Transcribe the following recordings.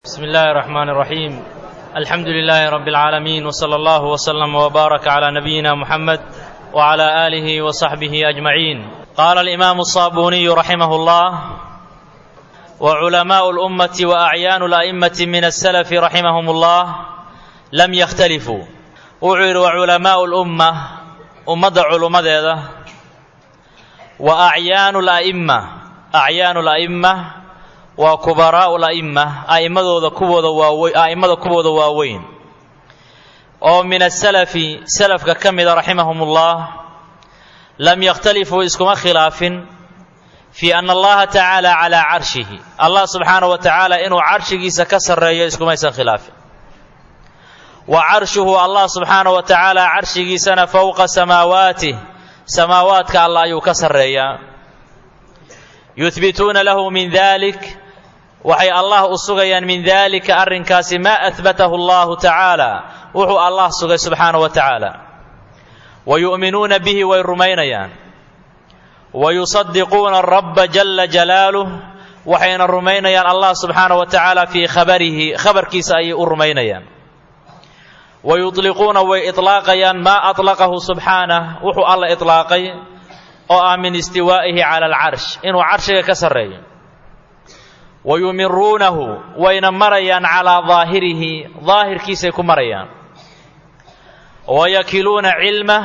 بسم الله الرحمن الرحيم الحمد لله رب العالمين وصلى الله وسلم وبارك على نبينا محمد وعلى اله وصحبه اجمعين قال الامام الصابوني رحمه الله وعلماء الامه واعيان الائمه من السلف رحمهم الله لم يختلفوا وعير وعلماء الامه امه علماء واعيان الائمه اعيان الائمه waa kubaraa'u la'imma a'immadooda kuwooda waawe a'immada kuwooda waaweyn oo min asalafi salafka ka mida raximahumullah lam yakhtalifuu iskuma khilaafin fii ana allaha tacaala calaa carshihi allah subxaanahu wa tacaala inuu carshigiisa ka sarreeyo iskumaysan khilaafin wa carshuhu allah subxaanahu wa tacaala carshigiisana fowqa samaawaatih samaawaadka allah ayuu ka sarreeyaa yuhbituuna lahu min dalik waxay allah u sugayaan min dalika arrinkaasi maa ahbatahu allahu tacaala wuxuu allah sugay subxaanahu wa tacaala wa yu'minuuna bihi way rumaynayaan wa yusadiquuna rabba jala jalaaluh waxayna rumaynayaan allah subxaanahu wa tacaala fii khabarihi khabarkiisa ayay u rumaynayaan wa yudliquuna way itlaaqayaan maa atlaqahu subxaanah wuxuu alla itlaaqay oo ah min istiwaa'ihi cala alcarsh inuu carshiga ka sarreeyo wa yumiruunahu wayna marayaan calaa daahirihi daahirkiisay ku marayaan wa yakiluuna cilmah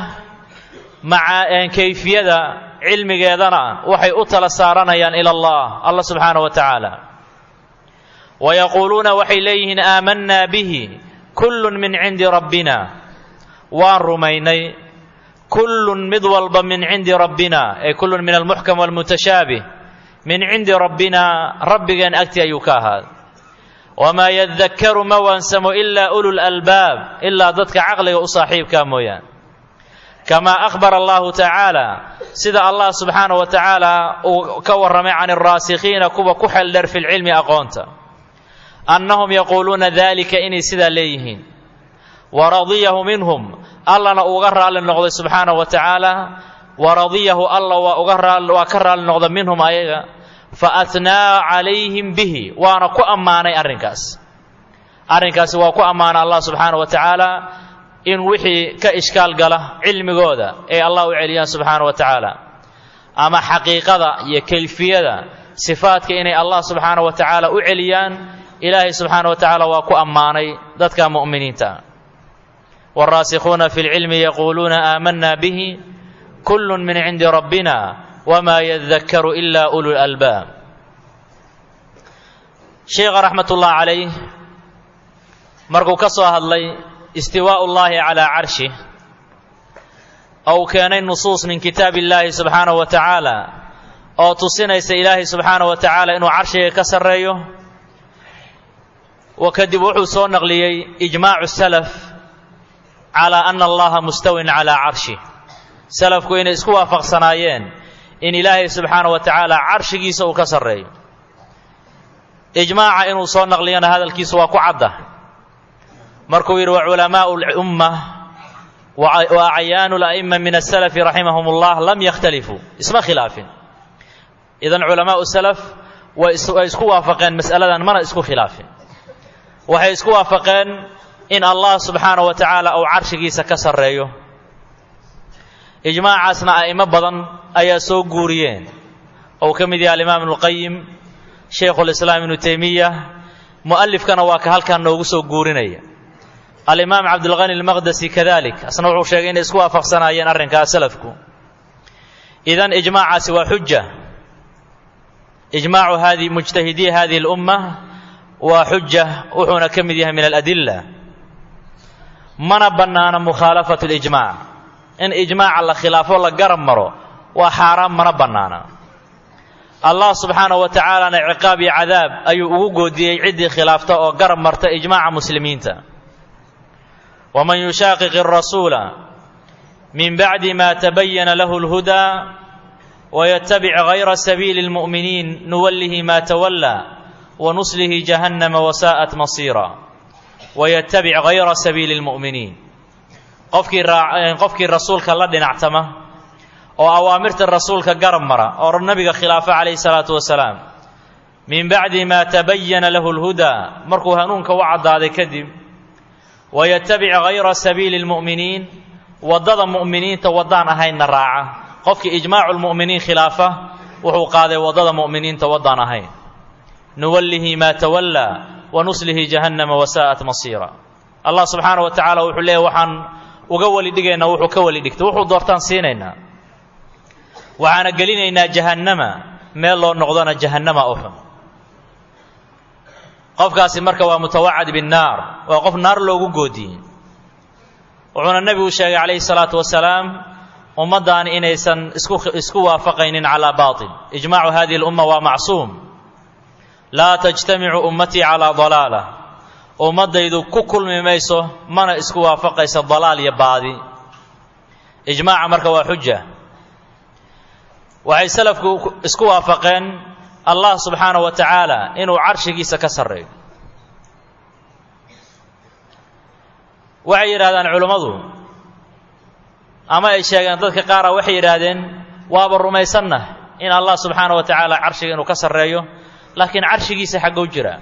maca kayfiyada cilmigeedana waxay u tala saaranayaan ila allah allah subxaanahu wa tacaala wa yaquuluuna waxay leeyihiin aamanaa bihi kullun min cindi rabbina waan rumaynay kullun mid walba min cindi rabbina ay kullun min almuxkam walmutashaabih min cindi rabbina rabbigeen agti ayuu ka ahaaday wamaa yadakkaru ma waansamo ilaa ulul albaab ilaa dadka caqliga u saaxiibkaa mooyaan kamaa akhbara allahu tacaala sida allah subxaanahu wa tacaala uu ka warramay can alraasikhiina kuwa ku xeeldheer fi lcilmi aqoonta annahum yaquuluuna dalika inay sidaa leeyihiin waradiyahu minhum allana uga raalli noqday subxaanahu wa tacaala waradiyahu alla waa uga raal waa ka raalli noqda minhum ayaga fa atnaa calayhim bihi waana ku ammaanay arrinkaas arrinkaasi waa ku ammaana allah subxaanahu wa tacaala in wixii ka ishkaal gala cilmigooda ee allah u celiyaan subxaanahu wa tacaala ama xaqiiqada iyo kayfiyada sifaadka inay allah subxaanahu wa tacaala u celiyaan ilaahay subxaanahu wa tacaala waa ku ammaanay dadka mu'miniinta wاlraasikhuuna fi اlcilmi yaquuluuna aamanaa bihi kull min cindi rabbina wma yadakkaru ila ulu lalbaab sheikha raxmat ullah calayh markuu ka soo hadlay istiwaa'u llahi calaa carshih oo uu keenay nusuus min kitaab illaahi subxaanahu wa tacaala oo tusinaysa ilaahay subxaanahu wa tacaala inuu carshiga ka sarreeyo wa kadib wuxuu soo naqliyey ijmaacu salaf calaa ana allaha mustawin calaa carshih salafku inay isku waafaqsanaayeen in ilaahay subxaana wa tacaala carshigiisa uu ka sarreeyo ijmaaca inuu soo naqliyana hadalkiisu waa ku cadda markuu yidhi wa culamaau lumma wa acyaanu la'imma min asalafi raximahum ullah lam yakhtalifuu isma khilaafin idan culamaau salaf way isku waafaqeen mas'aladan mana isku khilaafin waxay isku waafaqeen in allah subxaana wa tacaala uu carshigiisa ka sarreeyo ijmaacaasna a'imo badan ayaa soo guuriyeen ou ka mid yahay alimaam ibnuqayim shaykhulislaam ibnu teymiya mu'alifkana waa ka halkan noogu soo guurinaya alimaam cabdilqani almaqdasi kadalik asna wuxuu sheegay inay isku waafaqsanaayeen arrinkaas salafku idan ijmaacaasi waa xuja ijmaacu hadi mujtahidii hadihi اlumma waa xuja wuxuuna ka mid yahay min aladila mana bannaana mukhaalafatu اlijmac in ijmaaca la khilaafo la garab maro waa xaaraan mana bannaana allah subxaanahu wa tacaalana ciqaab iyo cadaab ayuu ugu goodiyey ciddii khilaafta oo garab marta ijmaaca muslimiinta waman yushaaqiq arasuula min bacdi ma tabayana lahu اlhudaa waytabic gayra sabiili اlmu'miniin nuwallihi ma tawallaa wanuslihi jahannama wasaa'at masiira waytabic gayra sabiili اlmu'miniin qofkii qofkii rasuulka la dhinactama oo awaamirta rasuulka garab mara oo nabiga khilaafa calayhi salaatu wasalaam min bacdi maa tabayana lahu lhudaa markuu hanuunka u caddaaday kadib wayatabic hayra sabiili lmu'miniin waddada mu'miniinta waddaan ahaynna raaca qofkii ijmaacu lmu'miniin khilaafa wuxuu qaaday waddada mu'miniinta waddaan ahayn nuwallihi maa tawallaa wa nuslihi jahannama wasaa'at masiira allah subxaana wa tacaala wuxuu leeyahy waxaan uga weli dhigaynaa wuxuu ka weli dhigtay wuxuu doortaan siinaynaa waxaana gelinaynaa jahannama meel loo noqdona jahannama u xun qofkaasi marka waa mutawacad binnaar waa qof naar loogu goodiyey wuxuuna nebigu sheegay calayhi salaatu wasalaam ummaddan inaysan isku isku waafaqaynin calaa baatil ijmaacu hadihi lumma waa macsuum laa tajtamicu ummatii calaa dalaala ummaddaydu ku kulmi mayso mana isku waafaqayso dalaal iyo baadi ijmaaca marka waa xuja waxay salafku isku waafaqeen allah subxaana wa tacaala inuu carshigiisa ka sarreeyo waxay yidhahdaan culummadu ama ay sheegeen dadka qaara waxay yidhaahdeen waaba rumaysanna in allah subxaana wa tacaala carshiga inuu ka sarreeyo laakiin carshigiisa xaggou jira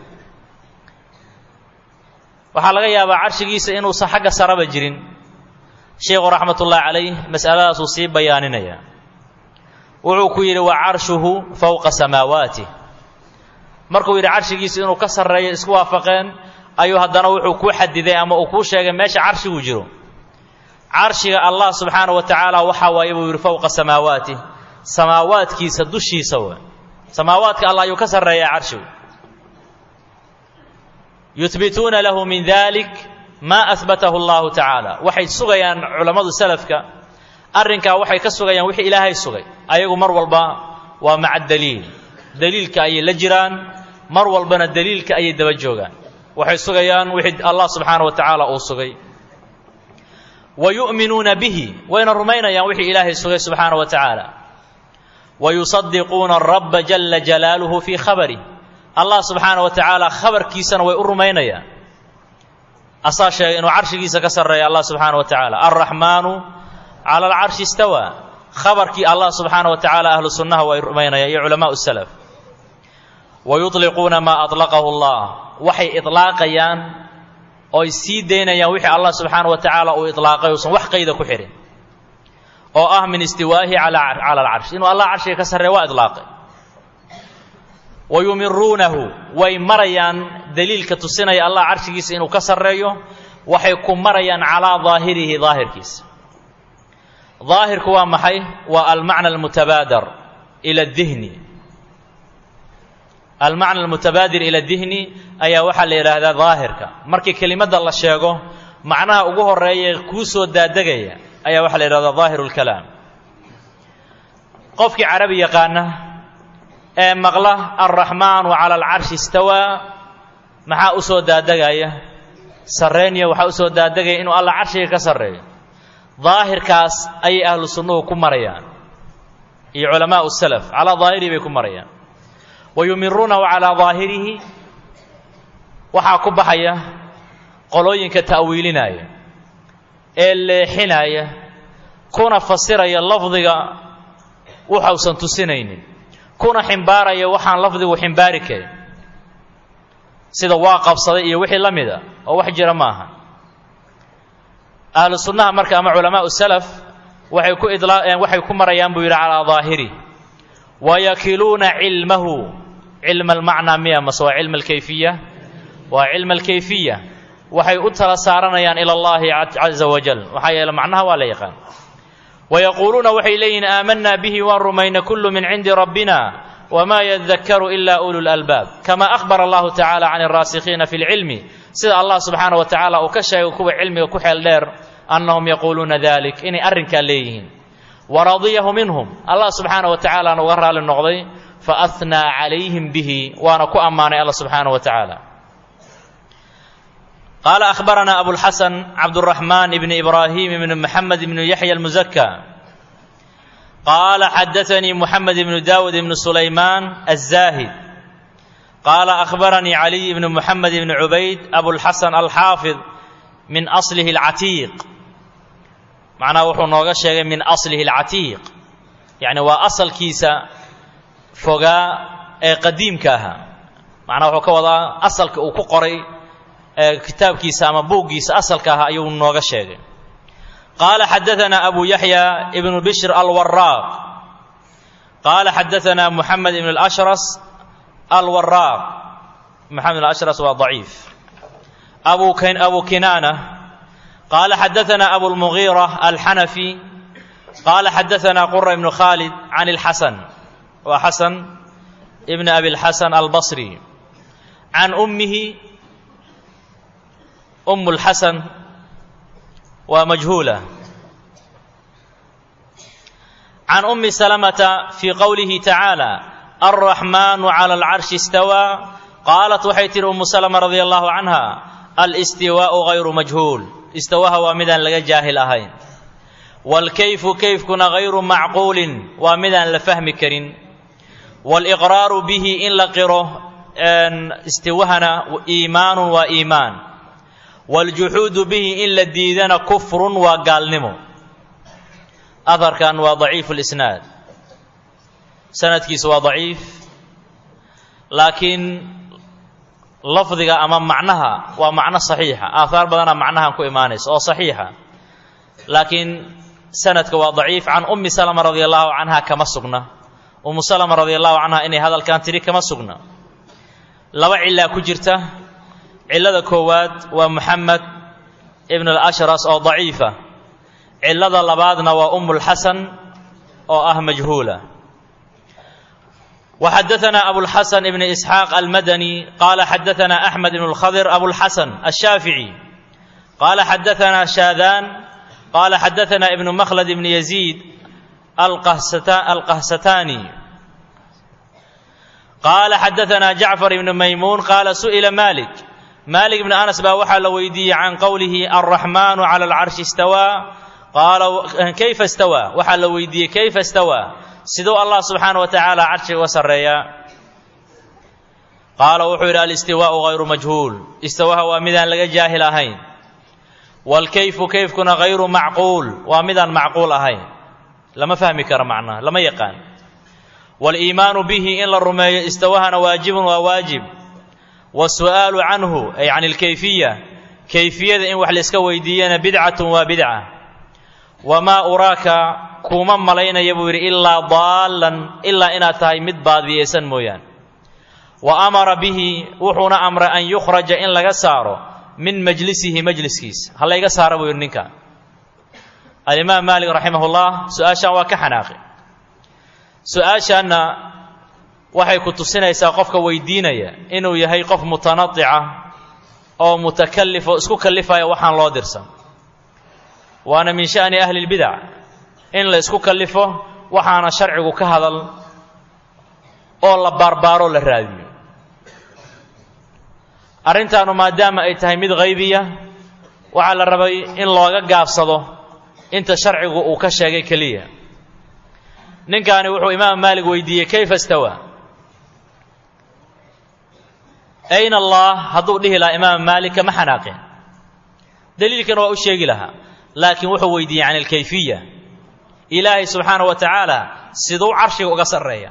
waxaa laga yaabaa carshigiisa inuusan xagga saraba jirin sheikhu raxmatullaahi calayh mas'aladaasuu sii bayaaninaya wuxuu ku yidhi wa carshuhu fowqa samaawaatih markuu yidhi carshigiisa inuu ka sarreeyo isku waafaqeen ayuu haddana wuxuu kuu xadiday ama uu kuu sheegay meesha carshigu jiro carshiga allah subxaana wa tacaala waxaa waaye buu yidhi fowqa samaawaatih samaawaadkiisa dushiisa wa samaawaadka allah ayuu ka sarreeyaa carshigu yuhbituuna lahu min dalik maa ahbatahu allahu tacaala waxay sugayaan culammadu salafka arrinkaa waxay ka sugayaan wixii ilaahay sugay ayagu mar walba waa maca daliil daliilka ayay la jiraan mar walbana daliilka ayay daba joogaan waxay sugayaan wixii allah subxaana wa tacaala uu sugay wa yu'minuuna bihi wayna rumaynayaan wixii ilaahay sugay subxaana wa tacaala wa yusadiquuna arabba jala jalaaluhu fii khabarih allah subxaana wa tacaala khabarkiisana way u rumaynayaan asaa sheegay inuu carshigiisa ka sarreeya allah subxaana wa tacaala alraxmaanu cala alcarshi istawaa khabarkii allah subxaana wa tacaala ahlu sunnaha way rumaynayaan iyo culamaau salaf wa yutliquuna maa aطlaqahu allah waxay iطlaaqayaan ooy sii daynayaan wixii allah subxaana wa tacaala uu iطlaaqay uusan wax qayda ku xidhin oo ah min istiwaa'ihi cala alcarsh inuu allah carshiga ka sarreeya waa iطlaaqay wa yumiruunahu way marayaan daliilka tusinaya allah carshigiisa inuu ka sarreeyo waxay ku marayaan calaa daahirihi daahirkiisa daahirku waa maxay waa almacna almutabaadar ila dihni almacna almutabaadir ila dihni ayaa waxaa la yidhaahdaa daahirka markii kelimadda la sheego macnaha ugu horeeya kuu soo daadegaya ayaa waxaa la yidhahdaa daahiru lkalaam qofkii carabi yaqaana ee maqla alraxmaanu cala alcarshi istawaa maxaa u soo daadegaya sarreeniya waxaa u soo daadegaya inuu alla carshiga ka sarreeyo daahirkaas ayay ahlu sunnuhu ku marayaan iyo culamaau salaf calaa daahirihi bay ku marayaan wa yumiruunahu calaa daahirihi waxaa ku baxaya qolooyinka ta'wiilinaya ee leexinaya kuna fasiraya lafdiga waxausan tusinaynin kuna ximbaaraya waxaan lafdigu ximbaari karin sida waa qabsaday iyo wixii la mida oo wax jira ma aha ahlu sunnaha marka ama culamaau salaf waxay ku idlaaqeen waxay ku marayaan buu yidhi calaa daahiri wayakiluuna cilmahu cilma almacnaa miya mase waa cilma alkayfiya waa cilma alkayfiya waxay u tala saaranayaan ila allahi caza wajal maxaa yeele macnaha waa la yaqaan wayaquuluuna waxay leeyihiin aamanaa bihi waan rumayna kullu min cindi rabbina wma yadakaru ila ulu lalbaab kama ahbara allahu tacala can alraasikhiina fi lcilmi sida allah subxaana wa tacaala uu ka sheegay kuwa cilmiga ku xeel dheer annahum yaquuluuna dalik inay arrinkaa leeyihiin waradiyahu minhum allah subxaana wa tacaalaana uga raali noqday faahnaa calayhim bihi waana ku ammaanay alla subxaana wa tacaala qaala ahbarana abulxasan cabduraxmaan ibni ibraahim ibni maxamed ibni yaxya almuzaka قال حدثني محمد بن داود بن سليمان الزاهد قال أخبرني علي بن محمد بن عبيد أبو الحسن الحافظ من أصله العتيق معناه وحو نوغا شيغي من أصله العتيق يعني وأصل كيسا فوغا قديم كاها macnaa wuxuu ka wadaa asalka uu ku qoray kitaabkiisa ama buuggiisa asalka ah ayuu nooga sheegay qaala xadaثana abu yaxya ibnu bishr alwaraaq qaala xadaثana muxamed ibn اlashras alwaraaq moxamed ibn ashras waa ضaciif abu abu kinaana qaala xadaثana abulmugiira alxanafi qaala xadaثana qura ibnu khalid can اlxasan waa xasan ibn abi اlxasan albصri can ummihi um اlxasan waa majhuula can ummi salamata fii qowlihi tacaala alraxmaanu cala alcarshi istawaa qaalat waxay tihi ummu salama radia allahu canha alistiwaa'u gayru majhuul istawaha waa midaan laga jaahil ahayn waalkayfu kayfkuna gayru macquulin waa midaan la fahmi karin waaliqraaru bihi in la qiro istiwahana iimaanun waa iimaan waaljuxuudu bihi in la diidana kufrun waa gaalnimo aharkan waa daciifu lisnaad sanadkiisu waa daciif laakiin lafdiga ama macnaha waa macno saxiixa aahaar badanaa macnahan ku imaanaysa oo saxiixa laakiin sanadka waa daciif can ummi salama radia allahu canha kama sugna ummu salama radia allahu canha inay hadalkan tidhi kama sugna laba cilaa ku jirta cillada koowaad waa muxamed ibn alashras oo daciifa cillada labaadna waa ummulxasan oo ah majhuula وxadaثna abوlxaسن بn إسxاaq almadnي qala xadaثna أحmed بن الkhضر abوlxaسن الshaafiعي qala xadaثna shaadan qala xadaثna ibn mkhlد بn يزيid alqahsatani qala xadaثna jaعفر بn maymuun qala suئila malik malik بn anas baa waxaa la weydiiyey can qowlihi الرaحman عlى الcarشhi اstawى qaala kayfa اstawى waxaa la weydiiyey kayfa اstawى siduu allah subxaana wa tacaala carshiga uga sarreeyaa qaala wuxuu yidhi alistiwaa'u hayru majhuul istawaha waa midaan laga jaahil ahayn waalkayfu kayfkuna hayru macquul waa midaan macquul ahayn lama fahmi karo macnaha lama yaqaan waaliimaanu bihi in la rumeeyo istawahana waajibun waa waajib wasu'aalu canhu ay can ilkayfiya kayfiyada in wax layska weydiiyana bidcatun waa bidca wamaa uraaka kuuma malaynaya buu yidhi ilaa daallan ilaa inaad tahay mid baadiyeysan mooyaan wa amara bihi wuxuuna amray an yukhraja in laga saaro min majlisihi majliskiisa ha layga saara buu yidhi ninka alimaam maalik raximahullah su-aashaan waa ka xanaaqi su-aashaanna waxay ku tusinaysaa qofka weydiinaya inuu yahay qof mutanadica oo mutakallif oo isku kallifaya waxaan loo dirsan waana min sha'ni ahli lbidac in la isku kallifo waxaana sharcigu ka hadal oo la baarbaaroo la raadiyo arrintaanu maadaama ay tahay mid haybiya waxaa la rabay in looga gaabsado inta sharcigu uu ka sheegay keliya ninkaani wuxuu imaam maalik weydiiyey kayfa istawaa ayna allah hadduu dhihi lahaa imaam maalik kama xanaaqeen daliilkana waa u sheegi lahaa laakiin wuxuu weydiiyey can alkayfiya ilaahay subxaana wa tacaala siduu carshiga uga sarreeya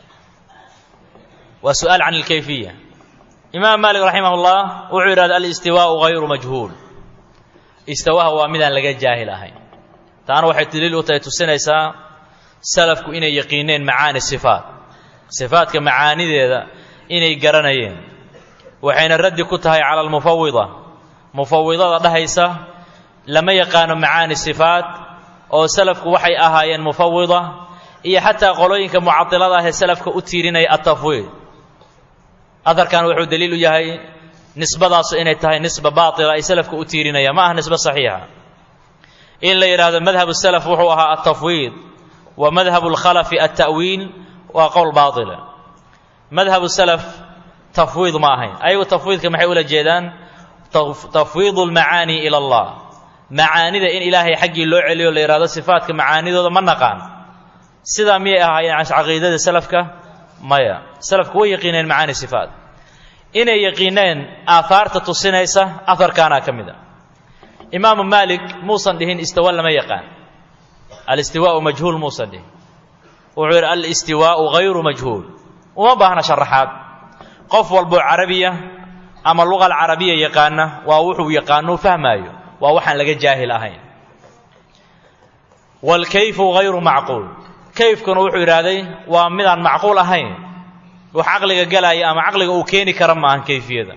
waa su'aal can alkayfiya imaam maalik raximah ullah wuxuu yidhahda alistiwaa'u hayru majhuul istawaha waa midaan laga jaahil ahayn taana waxay daliil u tahay tusinaysaa salafku inay yaqiineen macaani sifaat sifaatka macaanideeda inay garanayeen waxayna raddi ku tahay cala almufawida mufawidada dhahaysa lama yaqaano macaani sifaat oo salafku waxay ahaayeen mufawida iyo xataa qolooyinka mucadilada ah ee salafka u tiirinaya atafwiid aharkan wuxuu daliil u yahay nisbadaasu inay tahay nisba baatila ay salafka u tiirinayaan ma aha nisbe saxiixa in la yidhaahdo madhabu salaf wuxuu ahaa altafwiid wa madhabu lkhalafi alta'wiil waa qowl baatila madhabu salaf tafwiid ma ahayn ayagu tafwiidka maxay ula jeedaan tafwiidu lmacaani ila allah macaanida in ilaahay xaggii loo celiyo la yidhahdo sifaatka macaanidooda ma naqaan sidaa miyay ahaayeen caqiidada salafka maya salafku way yaqiineen macaani sifaat inay yaqiineen aahaarta tusinaysa aharkaanaa ka mid a imaamu maalik muusan dhihin istawa lama yaqaan alistiwaau majhuul muusan dhihin wuxuu yidhi alistiwaau hayru majhuul uma baahna sharaxaad qof walboo carabiya ama luqa alcarabiya yaqaana waa wuxuu yaqaano fahmaayo waa waxaan laga jaahil ahayn waalkayfu hayru macquul kayfkuna wuxuu yidhaahday waa midaan macquul ahayn wax caqliga galaya ama caqliga uu keeni kara ma ahan kayfiyada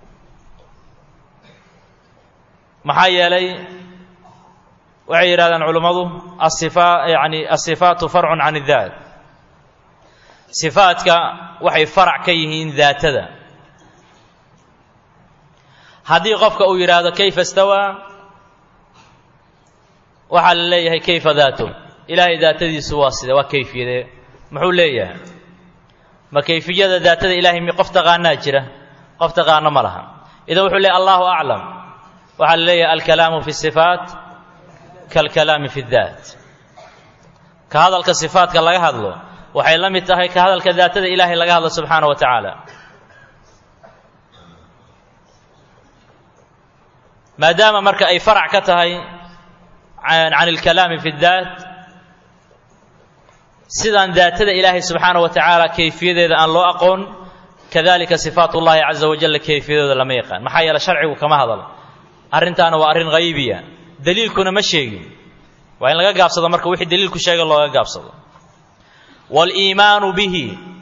maxaa yeelay waxay yidhahdaan culummadu asifa yani asifaatu farcun can اdaat sifaadka waxay farac ka yihiin daatada haddii qofka uu yidhaahdo kayfa stawaa waxaa la leeyahay kayfa daatu ilaahay daatadiisu waa side waa kayfiyadee muxuu leeyahay ma kayfiyada daatada ilahay mi qof taqaanaa jira qof taqaano ma laha idan wuxuu leeyahy allahu aclam waxaa la leeyahay alkalaamu fi sifaat kalkalaami fi daat ka hadalka sifaatka laga hadlo waxay la mid tahay ka hadalka daatada ilaahay laga hadlo subxaana wa tacaala maadaama marka ay farac ka tahay can alkalaami fi daat sidaan daatada ilaahay subxaana wa tacaala kayfiyadeeda aan loo aqoon kadalika sifaat ullahi caza wajalla kayfiyadooda lama yaqaan maxaa yeele sharcigu kama hadal arrintaana waa arrin haybiya daliilkuna ma sheegin waa in laga gaabsado marka wixii daliilku sheega looga gaabsado waaliimaanu bihi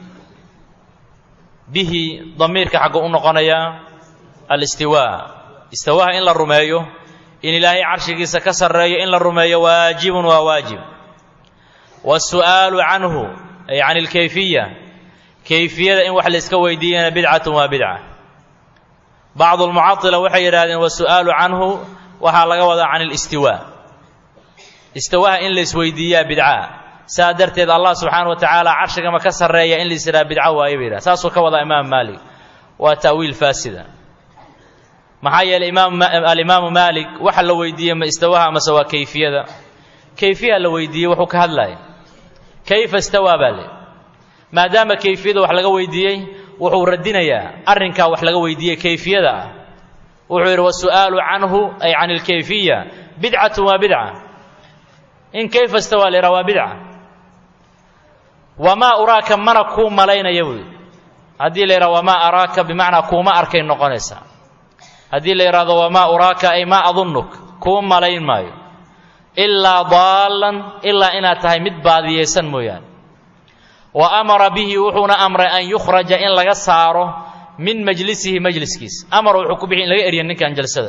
bihi damiirka xaggu u noqonaya alistiwaa istiwaaha in la rumeeyo in ilaahay carshigiisa ka sarreeyo in la rumeeyo waajibun waa waajib waasu'aalu canhu ay can alkayfiya kayfiyada in wax layska weydiiyana bidcatun waa bidca bacdu lmucadila waxay yidhahdeen wasu'aalu canhu waxaa laga wadaa can alistiwaa istiwaaha in laysweydiiyaa bidca saa darteed allah subxaana wa tacaala carshigama ka sarreeya in lais yidhaha bidco waaye ba yidhaha saasuu ka wadaa imaam maalik waa ta'wiil faasida maxaa yeeley imaam alimaamu maalik waxa la weydiiyey ma istawaha amase waa kayfiyada kayfiya la weydiiyey wuxuu ka hadlaya kayfa istawaa baa le maadaama kayfiyada wax laga weydiiyey wuxuu radinayaa arrinkaa wax laga weydiiyey kayfiyada ah wuxuu yidhi wasu'aalu canhu ay can alkayfiya bidcatun waa bidca in kayfa istawaa la yidhaha waa bidca wamaa uraaka mana kuu malaynaya buu yidhi haddii la yidhaha wamaa araaka bimacnaa kuuma arkay noqonaysaa haddii la yidhahdo wamaa uraaka ay maa adunnuk kuu malayn maayo ilaa daallan ilaa inaad tahay mid baadiyaysan mooyaane wa amara bihi wuxuuna amray an yukhraja in laga saaro min majlisihi majliskiisa amar wuxuu ku bixi in laga erya ninkan jalsada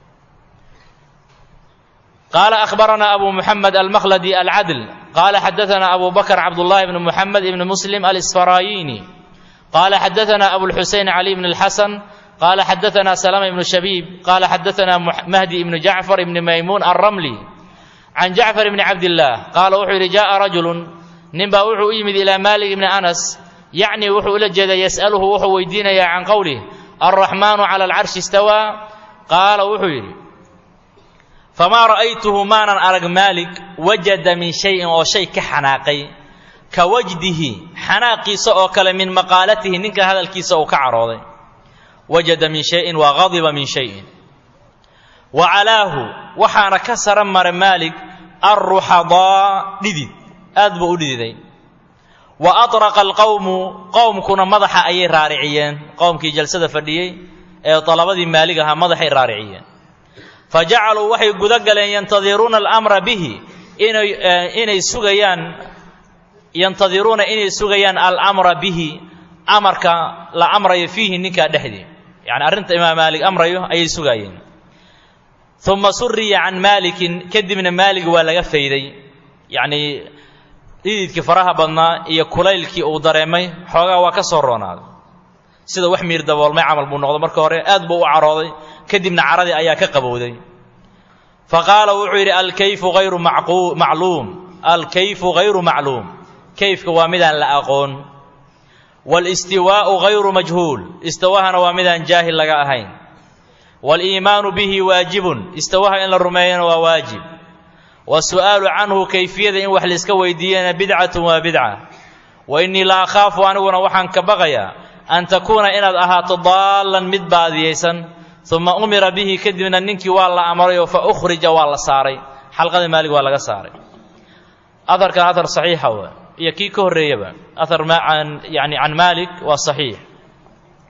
qaala akhbaranaa abu muxamed almakhladi alcadl qaala xadaanaa abu bakr cabdullahi bn muxamed ibn muslim alisfarayini qaala xadaanaa abulxusein cali bn اlxasan qaala xadaanaa salama ibnu shabiib qaala xadaanaa mahdi ibnu jacfar ibni maymuun alramli can jacfar ibni cabdillaah qaala wuxuu yidhi jaءa rajulun ninbaa wuxuu u yimid ilaa maalik ibni anas yacni wuxuu ula jeedaa yas'aluhu wuxuu weydiinayaa can qowlih alraxmaanu cala alcarshi istawaa qaala wuxuu yidhi famaa ra'aytuhu maanan arag maalik wajada min shayin oo shay ka xanaaqay ka wajdihi xanaaqiisa oo kale min maqaalatihi ninka hadalkiisa uu ka carooday wajada min shayin waa gadiba min shayin wa calaahu waxaana ka sara mara maalik alruxadaa dhidid aad buu u dhididay wa atraqa alqowmu qowmkuna madaxa ayay raariciyeen qowmkii jalsada fadhiyey ee dalabadii maalig ahaa madaxay raariciyeen fa jacaluu waxay guda galeen yantadiruuna alamra bihi inay inay sugayaan yantadiruuna inay sugayaan alamra bihi amarka la amrayo fiihi ninkaa dhexdii yacni arrinta imaam maalik amrayo ayay sugaayeen uma suriya can maalikin kadibna maalig waa laga fayday yacnii dhididkii faraha badnaa iyo kulaylkii uu dareemay xoogaa waa ka soo roonaaday sida wax miir daboolmay camal buu noqdo marka hore aad buu u carooday kadibna caradii ayaa ka qabowday fa qaala wuxuu yidhi alkayfu hayru macluum alkayfu hayru macluum kayfka waa midaan la aqoon walistiwaa'u hayru majhuul istawahana waa midaan jaahil laga ahayn waaliimaanu bihi waajibun istawaha in la rumeeyana waa waajib wasu'aalu canhu kayfiyada in wax layska weydiiyana bidcatun waa bidca wa innii la akhaafu aniguna waxaan ka baqayaa an takuuna inaad ahaato daallan mid baadiyaysan uma umira bihi kadibna ninkii waa la amrayoo fa ukhrija waa la saaray xalqada maalig waa laga saaray aharkan ahar saxiixa wa iyo kii ka horreeyaba ahar an yani can maalik waa saxiix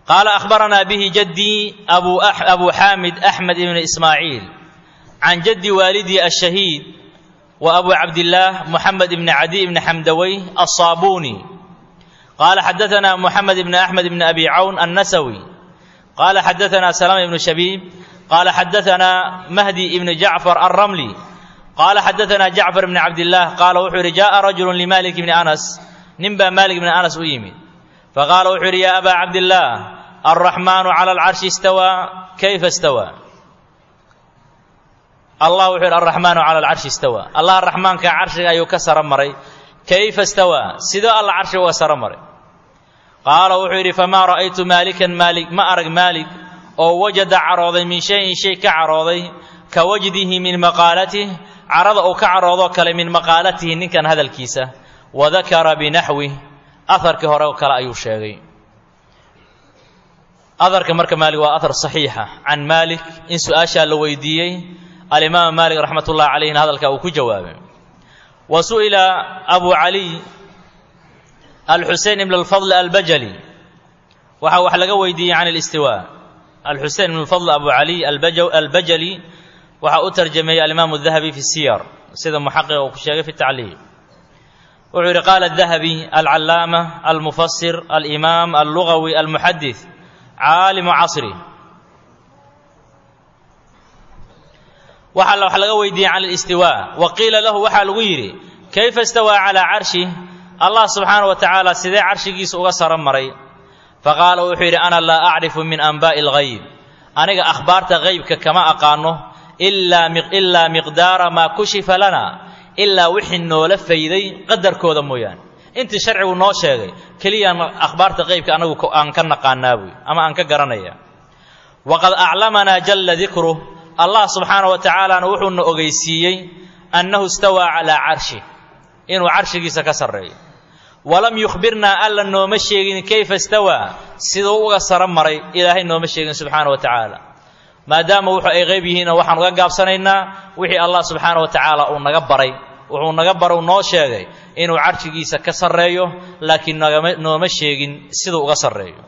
qaala akhbaranaa bihi jaddii abu xaamid axmed ibn ismaaciil can jaddi waalidii ashahiid wa abu cabdillaah moxamed ibni cadi ibni xamdawey alsaabuuni qaala xadaanaa moxamed ibni axmed ibni abi cawn annasawi qaala xadaanaa salama ibnu shabiib qaala xadaanaa mahdi ibni jacfar alramli qaala xadaanaa jacfar ibni cabdillaah qaala wuxuu yidhi jaءa rajulu limalik ibni anas nin baa maalik ibni anas u yimid faqaala wuxuu yidhi ya abaa cabdillaah alraxmaanu cala alcarshi istawaa kayfa istawaa allah wuxuu yidhi alraxmaanu cala alcarshi istawaa allah raxmaanka carshiga ayuu ka saro maray kayfa istawaa sidoo alla carshiga uga saro maray qaala wuxuu yidhi famaa ra'aytu maalikan maalik ma arag maalik oo wajada carooday min shayin shay ka carooday ka wajdihi min maqaalatih carada uu ka caroodoo kale min maqaalatihi ninkan hadalkiisa wadakara binaxwih aharkii hore oo kale ayuu sheegay aharka marka maalik waa ahar saxiixa can maalik in su-aashaa la weydiiyey alimaam maalik raxmat ullahi calayhina hadalka uu ku jawaabay wa su'ila abu caliy alxusein ibn alfadl albajali waxaa wax laga weydiiyey can alistiwa alxusein ibn alfadl abu caliy albajali waxaa u tarjameeyey alimaamu dahabi fi siyar sida muxaqiq uu ku sheegay fi tacliiq wuxuu yidhi qaala dahabi alcallaama almufasir alimaam allugawi almuxadith caalimu casri waxaa wax laga weydiiyey can alistiwa wa qiila lahu waxaa lagu yidhi kayfa istawaa calaa carshi allah subxaana wa tacaala sidee carshigiisa uga saro maray faqaala wuxuu yidhi ana laa acrifu min anbaa'i alghayb aniga akhbaarta haybka kama aqaano ilaa miqdaara maa kushifa lana ilaa wixii noola fayday qadarkooda mooyaane intii sharcigu noo sheegay keliyaan akhbaarta qaybka anagu aan ka naqaanaa buy ama aan ka garanaya waqad aclamanaa jalla dikruh allah subxaana wa tacaalaana wuxuuna ogeysiiyey annahu istawaa calaa carshi inuu carshigiisa ka sarreeyo walam yukhbirnaa alla nooma sheegin kayfa istawaa siduu uga saro maray ilaahay nooma sheegin subxaana wa tacaala maadaama wuxuu ay qayb yihiinna waxaan uga gaabsanaynaa wixii allah subxaana wa tacaala uu naga baray wuxuu naga baru noo sheegay inuu carshigiisa ka sarreeyo laakiin nagama nooma sheegin siduu uga sarreeyo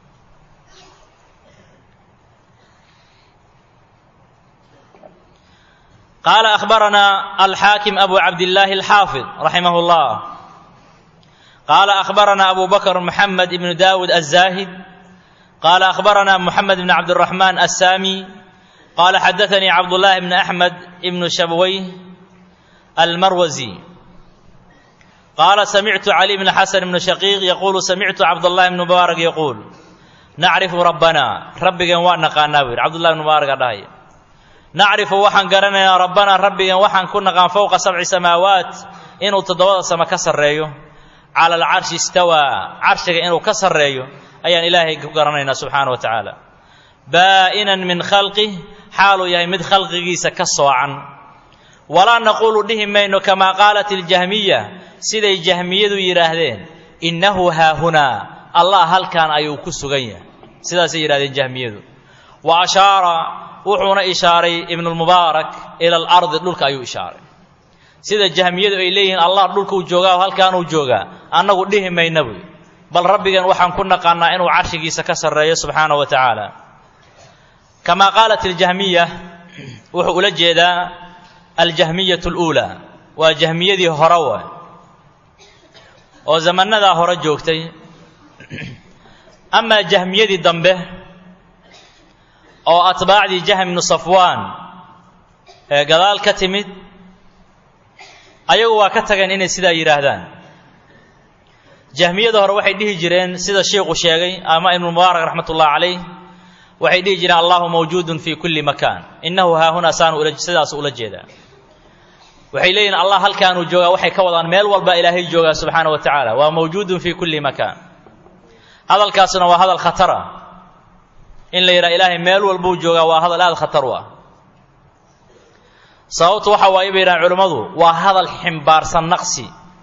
qaala akhbaranaa alxaakim abu cabdillaahi alxaafid raximah llah qaala akhbaranaa abu bakr moxamed ibnu daawud aلzaahid قال أخبرنا محمد بن عبد الرحمن السامي قال حدثني عبد الله بن أحمد بن شبويه المروزي قال سمعت علي بن حسن بن شقيق يقول سمعت عبد الله بن مبارك يقول نعرف ربنا ربنا وانا قانابر عبد الله بن مبارك داي نعرف وحن قرنا ربنا ربنا وحن كنا قان فوق سبع سماوات إنه تدوض سما كسر على العرش استوى عرشك إنه كسر ريو ayaan ilaahay ku garanaynaa subxaana wa tacaala baa'inan min khalqih xaaluu yahay mid khalqigiisa ka soocan walaa naquulu dhihi mayno kamaa qaalat iljahmiya siday jahmiyadu yidhaahdeen innahu haahunaa allah halkan ayuu ku sugan yahay sidaasay yidhahdeen jahmiyadu wa ashaara wuxuuna ishaaray ibnulmubaarak ila alardi dhulka ayuu ishaaray sida jahmiyadu ay leeyihiin allah dhulkuu joogaa oo halkaanuu joogaa annagu dhihi mayna buy bal rabbigan waxaan ku naqaanaa inuu carshigiisa ka sarreeyo subxaana wa tacaala kamaa qaalat aljahmiya wuxuu ula jeedaa aljahmiyatu aluulaa waa jahmiyadii hore waay oo zamanadaa hore joogtay amaa jahmiyadii dambe oo atbaacdii jahm ibnu safwaan ee gadaal ka timid ayagu waa ka tageen inay sidaa yidhaahdaan jahmiyada hore waxay dhihi jireen sida sheikhu sheegay ama ibnumubaarak raxmat ullahi calayh waxay dhihi jireen allahu mawjuudun fii kulli makaan innahu haahunaa saanu sidaas ula jeedaa waxay leeyihin allah halkaanuu joogaa waxay ka wadaan meel walba ilaahay joogaa subxaana wa tacaala waa mawjuudun fii kulli makaan hadalkaasuna waa hadal khatara in la yidhaha ilaahay meel walbuu joogaa waa hadal aada khatar u ah sababtu waxa waaye bay yidhahan culimmadu waa hadal ximbaarsan naqsi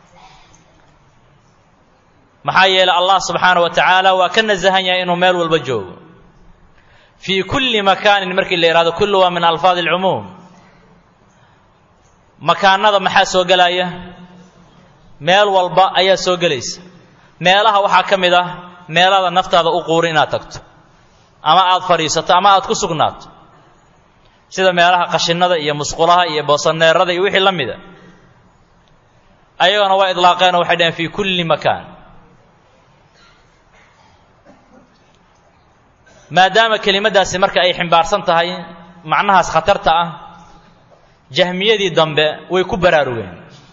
maxaa yeelay allah subxaana wa tacaala waa ka nasahan yahay inuu meel walba joogo fii kulli makaanin markii la yidhahdo kullu waa min alfaadi alcumuum makaanada maxaa soo gelaya meel walba ayaa soo gelaysa meelaha waxaa ka mid ah meelada naftaada u quuri inaad tagto ama aad fadhiisato ama aad ku sugnaato sida meelaha qashinada iyo musqulaha iyo boosaneerada iyo wixii la mida ayagona waa idlaaqeenoo waxay dhaheen fii kulli makaan maadaama kelimaddaasi marka ay ximbaarsan tahay macnahaas khatarta ah jahmiyadii dambe way ku baraarugeen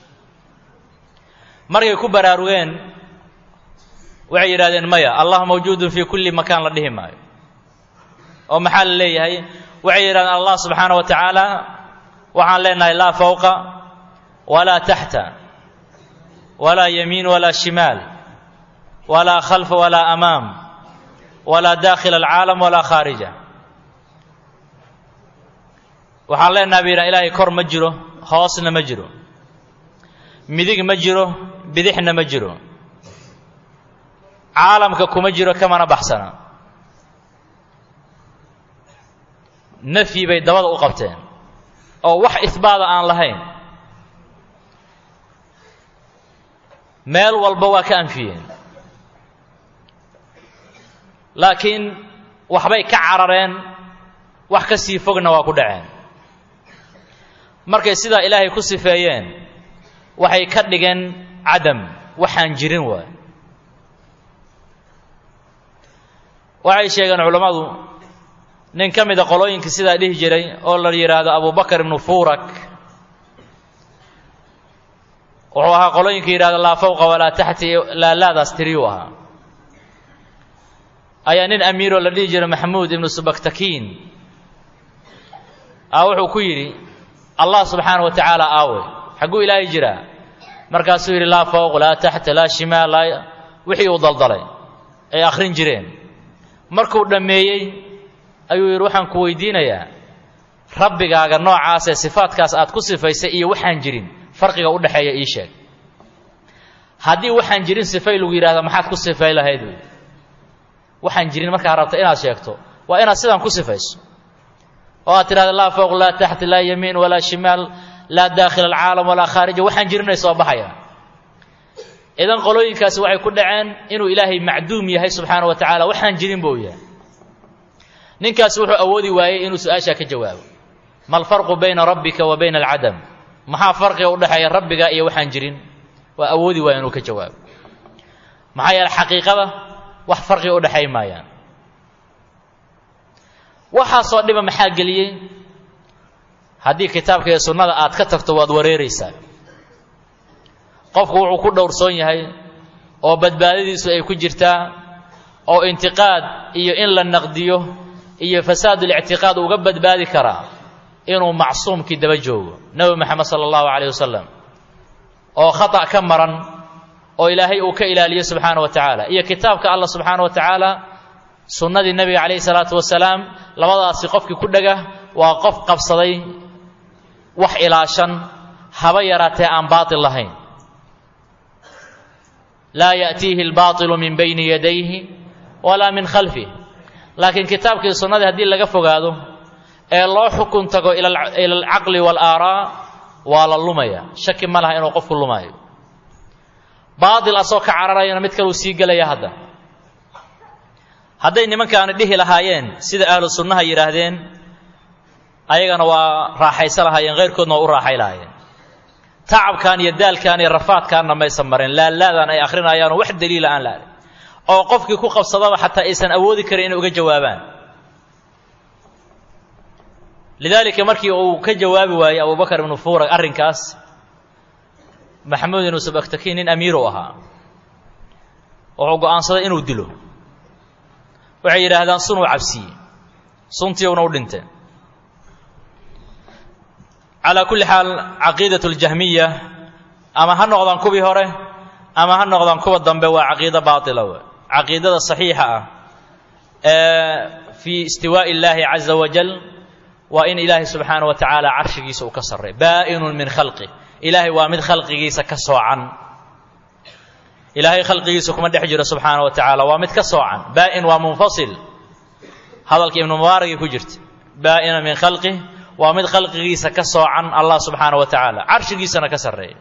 markay ku baraarugeen waxay yidhahdeen maya allah mawjuudun fii kulli makaan la dhihi maayo oo maxaa la leeyahay waxay yidhahdeen allah subxaana wa tacaala waxaan leenahay laa fawqa walaa taxta walaa yamiin walaa shimaal walaa khalfa walaa amaam walaa daakhila alcaalam walaa khaarija waxaan leenahay bay yidhahan ilaahay kor ma jiro hoosna ma jiro midig ma jiro bidixna ma jiro caalamka kuma jiro kamana baxsana nafyi bay dabada u qabteen oo wax ihbaada aan lahayn meel walba waa ka anfiyeen laakiin waxbay ka carareen wax ka sii fogna waa ku dhaceen markay sidaa ilaahay ku sifeeyeen waxay ka dhigeen cadam waxaan jirin waay waxay sheegeen culammadu nin ka mida qolooyinka sidaa dhihi jiray oo la yidhaahdo abubakar ibnu fuurak wuxuu ahaa qolooyinka yidhahdo laa fawqa walaa taxti laalaadaas tiriyuu ahaa ayaa nin amiiroo la dhihi jiray maxamuud ibnu subaktakiin a wuxuu ku yidhi allah subxaana wa tacaala aawe xagguu ilaahay jiraa markaasuu yidhi laa fawq laa taxta laa shimaal laa wixii uu daldalay ay akhrin jireen markuu dhammeeyey ayuu yidhi waxaan ku weydiinayaa rabbigaaga noocaasee sifaadkaas aad ku sifaysay iyo waxaan jirin farqiga u dhexeeya ii sheeg haddii waxaan jirin sifay lagu yidhahda maxaad ku sifay lahayd wy waxaan jirin markaa rabta inaad sheegto waa inaad sidaan ku sifayso oo aad tidhahda laa fawq laa taxta laa yamiin walaa shimaal laa daakhila alcaalam walaa khaarija waxaan jirinay soo baxaya idan qolooyinkaasi waxay ku dhaceen inuu ilaahay macduum yahay subxaana wa tacaala waxaan jirin buu yahay ninkaasi wuxuu awoodi waayey inuu su-aashaa ka jawaabo ma alfarqu bayna rabbika wa bayna alcadam maxaa farqiga u dhexeeya rabbiga iyo waxaan jirin waa awoodi waaya inuu ka jawaabo maxaa yeele xaqiiqada wax farqiga u dhexay maayaan waxaasoo dhiba maxaa geliyey haddii kitaabka iyo sunnada aad ka tagto waad wareeraysaa qofku wuxuu ku dhowrsoon yahay oo badbaadadiisu ay ku jirtaa oo intiqaad iyo in la naqdiyo iyo fasaadulictiqaad uga badbaadi karaa inuu macsuumkii daba joogo nebi moxamed sala allahu calayh wasalam oo khata' ka maran oo ilaahay uu ka ilaaliyo subxaana wa tacaala iyo kitaabka allah subxaana wa tacaala sunnadii nebiga calayhi salaatu wasalaam labadaasi qofkii ku dhega waa qof qabsaday wax ilaashan haba yaraatee aan baatil lahayn laa ya'tiihi albaatilu min bayni yadayhi walaa min khalfih laakiin kitaabkii sunnadii haddii laga fogaado ee loo xukun tago ila alcaqli waalaaraa waa la lumaya shaki ma laha inuu qofku lumaayo baatil asoo ka cararayana mid kaleu sii gelaya hadda hadday nimankaani dhihi lahaayeen sida ahlu sunnaha yidhaahdeen ayagana waa raaxaysa lahaayeen khayrkoodna waa u raaxay lahaayeen tacabkan iyo daalkan iyo rafaadkaanna maysan marin laalaadan ay akhrinayaanoo wax daliila aan laadin oo qofkii ku qabsadaba xataa aysan awoodi karin inay uga jawaabaan lidaalika markii uu ka jawaabi waayey abubakar ibnu fuurag arrinkaas maxamuud ibnu subaktakiin nin amiir u ahaa wuxuu go'aansaday inuu dilo waxay yidhaahdaan sunuu cabsiye suntiiuna u dhintee calaa kulli xaal caqiidat اljahmiya ama ha noqdaan kuwii hore ama ha noqdaan kuwa dambe waa caqiido baatila w caqiidada saxiixa ah ee fii istiwaaءi اllaahi caza wajal waa in ilaahay subxaana wa tacaala carshigiisa uu ka sarray baa'inun min khalqih ilaahay waa mid khalqigiisa ka soocan ilaahay khalqigiisa kuma dhex jiro subxaana wa tacaala waa mid ka soocan baa'in waa munfasil hadalka ibnu mubaaragii ku jirta baa'ina min khalqih waa mid khalqigiisa ka soocan allah subxaana wa tacaala carshigiisana ka sarreeya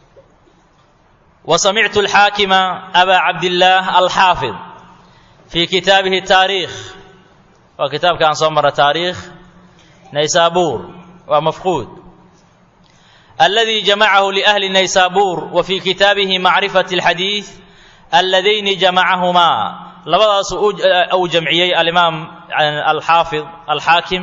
wa samictu alxaakima abaa cabdillaah alxaafid fii kitaabihi taariikh waa kitaabka aan soo marra taariikh naysaabuur waa mafquud alladii jamacahu liahli naysaabuur wa fii kitaabihi macrifati alxadiid alladayni jamacahumaa labadaasu uu jamciyey alimaam alxaafid alxaakim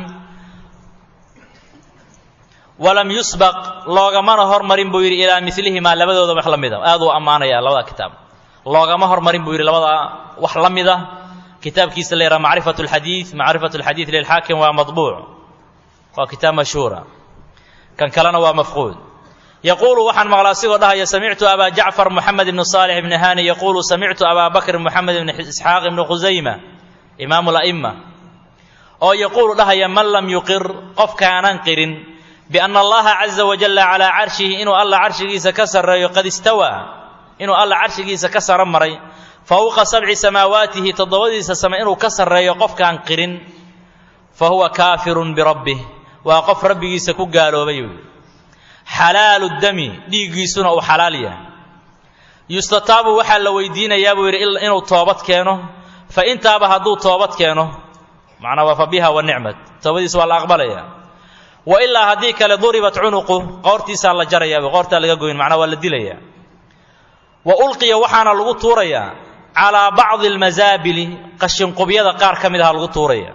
walam yusbaq loogamana hormarin buu yidhi ilaa milihimaa labadooda wax la mida aad uu ammaanaya labada kitaab loogama hormarin buu yidhi labadaa wax la mida kitaabkiisa la yidhaha macrifat alxadiid macrifat alxadiid lilxaakim waa madbuuc waa kitaab mashhuura kan kalena waa mafquud yaquulu waxaan maqlaa asigoo dhahaya samictu abaa jacfar moxamed ibni saalix ibni hani yaquulu samictu abaa bakr moxamed ibni isxaaq ibni khusayma imaamu la'ima oo yaquulu dhahaya man lam yuqir qofkaanan qirin bianna allaha caza wajalla calaa carshihi inuu alla carshigiisa ka sarreeyo qad istawaa inuu alla carshigiisa ka saro maray fawqa sabci samaawaatihi toddobadiisa same inuu ka sarreeyo qofkaan qirin fa huwa kaafirun birabbih waa qof rabbigiisa ku gaaloobay xalaalu dami dhiiggiisuna uu xalaal yahay yustataabu waxaa la weydiinayaa buu yidhi inuu toobad keeno fa intaaba hadduu toobad keeno macnaa waa fa biha wa nicmat toobadiisa waa la aqbalaya wa ilaa haddii kale duribat cunuqu qoortiisaa la jarayaa qoortaa laga goyn macnaa waa la dilayaa wa ulqiya waxaana lagu tuurayaa calaa bacdi almasaabili qashinqubyada qaar ka mid aha lagu tuuraya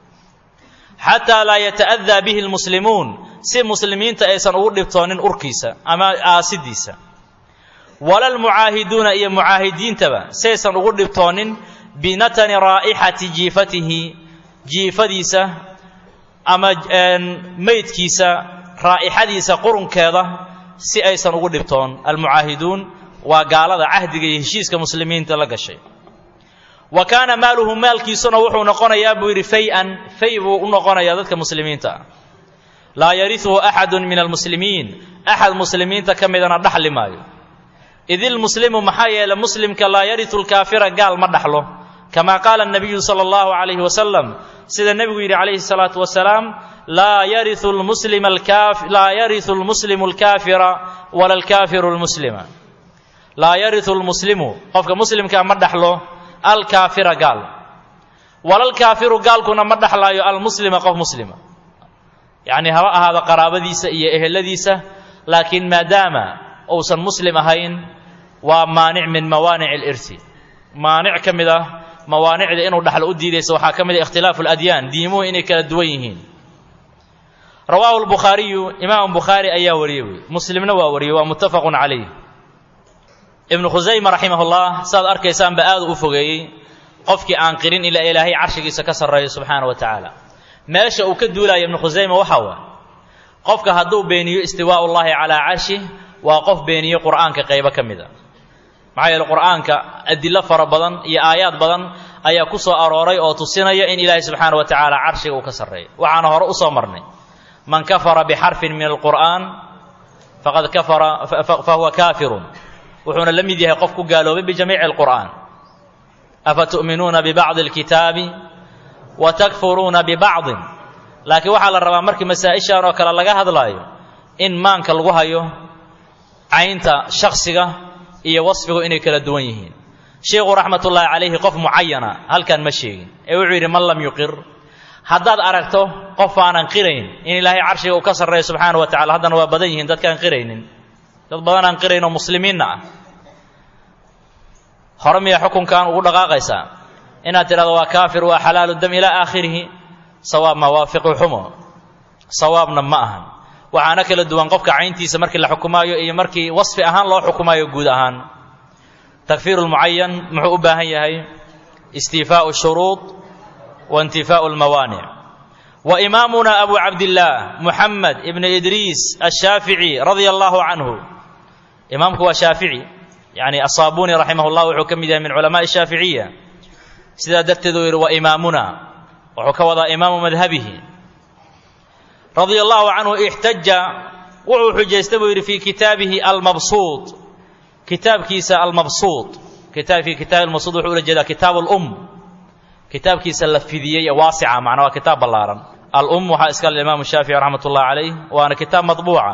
xataa laa yata'adaa bihi lmuslimuun si muslimiinta aysan ugu dhibtoonin urkiisa ama aasidiisa wala lmucaahiduuna iyo mucaahidiintaba saysan ugu dhibtoonin binatani raa'ixati jiifatihi jiifadiisa ama meydkiisa raa'ixadiisa qurunkeeda si aysan ugu dhibtoon almucaahiduun waa gaalada cahdiga iyo heshiiska muslimiinta la gashay wa kaana maaluhu maalkiisuna wuxuu noqonayaa buu yidhi fay-an fay buu u noqonayaa dadka muslimiinta ah laa yariuhu axadu min almuslimiin axad muslimiinta ka midana dhaxli maayo id ilmuslimu maxaa yeele muslimka laa yariu lkaafira gaal ma dhaxlo kama qaala nabiyu sala allahu calayhi wasalam sida nebigu yidhi calayhi salaatu wasalaam laa yariu lmuslima laa yariu lmuslimu alkaafira wala alkaafiru lmuslima laa yariu lmuslimu qofka muslimkaa ma dhaxlo alkaafira gaal walalkaafiru gaalkuna ma dhaxlaayo almuslima qof muslima yacni haba ahaado qaraabadiisa iyo eheladiisa laakiin maadaama uusan muslim ahayn waa maanic min mawaanic alirsi maanic ka mid ah mawaanicda inuu dhaxlo u diidaysa waxaa ka mid ah ikhtilaafu aladyaan diimuhu inay kala duwan yihiin rawaahu lbukhaariyu imaamu bukhaari ayaa wariyey wey muslimna waa wariyey waa muttafaqun calayh ibnu khusayma raximahullah saad arkaysaanba aada u fogeeyey qofkii aan qirin ilaa ilaahay carshigiisa ka sarreeyo subxaana wa tacaala meesha uu ka duulaya ibnu khusayma waxaa waa qofka hadduu beeniyo istiwaa'u llaahi calaa carshi waa qof beeniye qur'aanka qaybo ka mid a maxaa yeele qur'aanka adillo fara badan iyo aayaad badan ayaa ku soo arooray oo tusinaya in ilaahay subxaana wa tacaala carshiga uu ka sarreeyo waxaana hore u soo marnay man kafara bixarfin min alqur'aan faqad kafara fahuwa kaafirun wuxuuna la mid yahay qof ku gaaloobay bijamiici alqur'aan afa tu'minuuna bibacdi alkitaabi wa takfuruuna bibacdin laakiin waxaa la rabaa markii masaa-ishan oo kale laga hadlaayo in maanka lagu hayo caynta shaksiga iyo wasfigu inay kala duwan yihiin sheikhu raxmatullaahi calayhi qof mucayana halkan ma sheegin ee wuxuu yidhi man lam yuqir haddaad aragto qof aanan qirayn in ilaahay carshiga uu ka sarreeyo subxaana wa tacala haddana waa badan yihiin dadkaan qiraynin dad badan aan qirayn oo muslimiinna ah hore miyaa xukunkan ugu dhaqaaqaysaa inaad tidhahdo waa kaafir waa xalaalu dam ilaa aakhirihi sawaab ma waa fiqi xumo sawaabna ma ahan waxaana kala duwan qofka cayntiisa markii la xukumaayo iyo markii wasfi ahaan loo xukumaayo guud ahaan takfiiru lmucayan muxuu u baahan yahay istiifaau shuruud wa intifaau lmawaanic wa imaamuna abu cabdillaah muxamed ibnu idriis ashaafici radia allahu canhu imaamku waa shaafici yani asaabuni raximah llah wuxuu ka mid yahay min culamaai shaaficiya sidaa darteed uu yidhi wa imaamuna wuxuu ka wadaa imaamu madhabihi radia allahu canhu ixtaja wuxuu xujaystay buu yidhi fii kitaabihi almabsuud kitaabkiisa almabsuud fii kitaabi almabsuud wuxuu ula jeedaa kitaab alum kitaabkiisa la fidiyey ee waasica macnaa waa kitaab ballaaran alum waxaa iska le imaamu shaafici raxmat ullahi calayh waana kitaab madbuuca